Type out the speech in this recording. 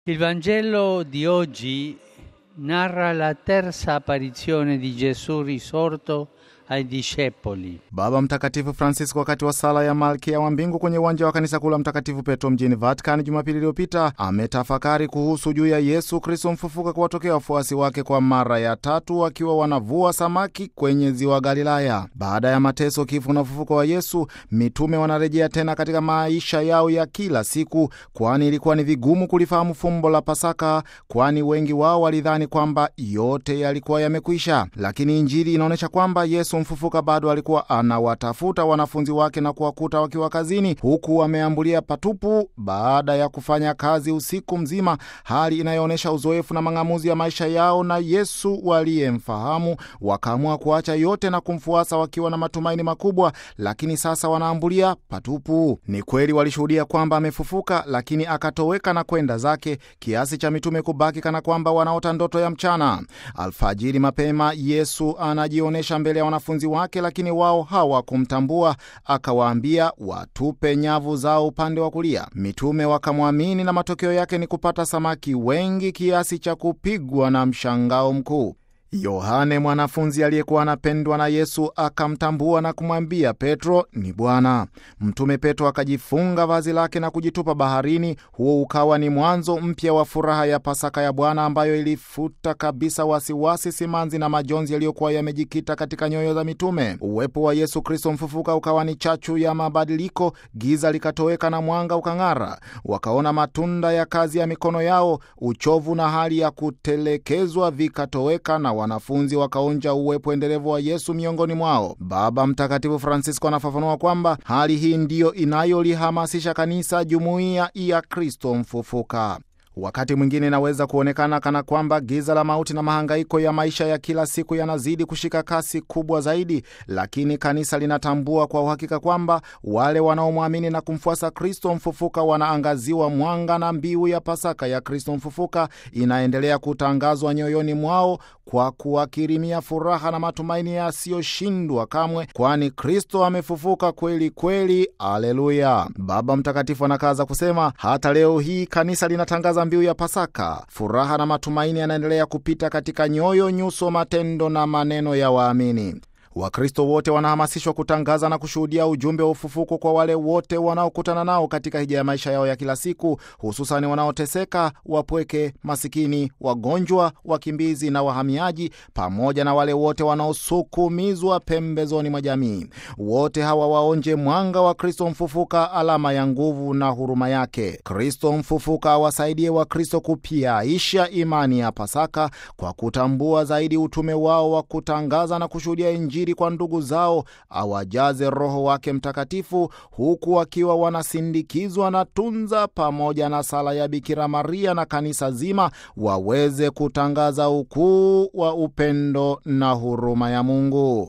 Il Vangelo di oggi narra la terza apparizione di Gesù risorto ai discepoli. Baba Mtakatifu Francisco wakati wa sala ya Malkia wa Mbingu kwenye uwanja wa kanisa kuu la Mtakatifu Petro mjini Vatican Jumapili iliyopita ametafakari kuhusu juu ya Yesu Kristo mfufuka kuwatokea wafuasi wake kwa mara ya tatu wakiwa wanavua samaki kwenye ziwa Galilaya. Baada ya mateso, kifo na ufufuko wa Yesu, mitume wanarejea tena katika maisha yao ya kila siku, kwani ilikuwa ni vigumu kulifahamu fumbo la Pasaka, kwani wengi wao walidhani kwamba yote yalikuwa yamekwisha. Lakini Injili inaonyesha kwamba Yesu mfufuka bado alikuwa anawatafuta wanafunzi wake na kuwakuta wakiwa kazini, huku wameambulia patupu baada ya kufanya kazi usiku mzima, hali inayoonyesha uzoefu na mang'amuzi ya maisha yao na Yesu waliyemfahamu. Wakaamua kuacha yote na kumfuasa wakiwa na matumaini makubwa, lakini sasa wanaambulia patupu. Ni kweli walishuhudia kwamba amefufuka, lakini akatoweka na kwenda zake, kiasi cha mitume kubaki kana kwamba wanaota ndoto ya mchana. Alfajiri mapema, Yesu anajionyesha mbele ya wanafunzi wake lakini wao hawakumtambua. Akawaambia watupe nyavu zao upande wa kulia. Mitume wakamwamini na matokeo yake ni kupata samaki wengi kiasi cha kupigwa na mshangao mkuu. Yohane mwanafunzi aliyekuwa anapendwa na Yesu akamtambua na kumwambia Petro, ni Bwana. Mtume Petro akajifunga vazi lake na kujitupa baharini. Huo ukawa ni mwanzo mpya wa furaha ya Pasaka ya Bwana ambayo ilifuta kabisa wasiwasi, simanzi na majonzi yaliyokuwa yamejikita katika nyoyo za mitume. Uwepo wa Yesu Kristo mfufuka ukawa ni chachu ya mabadiliko. Giza likatoweka na mwanga ukang'ara. Wakaona matunda ya kazi ya mikono yao. Uchovu na hali ya kutelekezwa vikatoweka na wanafunzi wakaonja uwepo endelevu wa Yesu miongoni mwao. Baba Mtakatifu Francisco anafafanua kwamba hali hii ndiyo inayolihamasisha kanisa, jumuiya ya Kristo mfufuka. Wakati mwingine inaweza kuonekana kana kwamba giza la mauti na mahangaiko ya maisha ya kila siku yanazidi kushika kasi kubwa zaidi, lakini kanisa linatambua kwa uhakika kwamba wale wanaomwamini na kumfuasa Kristo mfufuka wanaangaziwa mwanga, na mbiu ya Pasaka ya Kristo mfufuka inaendelea kutangazwa nyoyoni mwao kwa kuwakirimia furaha na matumaini yasiyoshindwa kamwe, kwani Kristo amefufuka kweli kweli. Aleluya! Baba Mtakatifu anakaza kusema, hata leo hii kanisa linatangaza mbiu ya Pasaka. Furaha na matumaini yanaendelea kupita katika nyoyo, nyuso, matendo na maneno ya waamini. Wakristo wote wanahamasishwa kutangaza na kushuhudia ujumbe wa ufufuko kwa wale wote wanaokutana nao katika hija ya maisha yao ya kila siku, hususani wanaoteseka, wapweke, masikini, wagonjwa, wakimbizi na wahamiaji, pamoja na wale wote wanaosukumizwa pembezoni mwa jamii. Wote hawa waonje mwanga wa Kristo mfufuka, alama ya nguvu na huruma yake. Kristo mfufuka awasaidie Wakristo kupiaisha imani ya Pasaka kwa kutambua zaidi utume wao wa kutangaza na kushuhudia Injili kwa ndugu zao, awajaze Roho wake Mtakatifu, huku wakiwa wanasindikizwa na tunza pamoja na sala ya Bikira Maria na kanisa zima, waweze kutangaza ukuu wa upendo na huruma ya Mungu.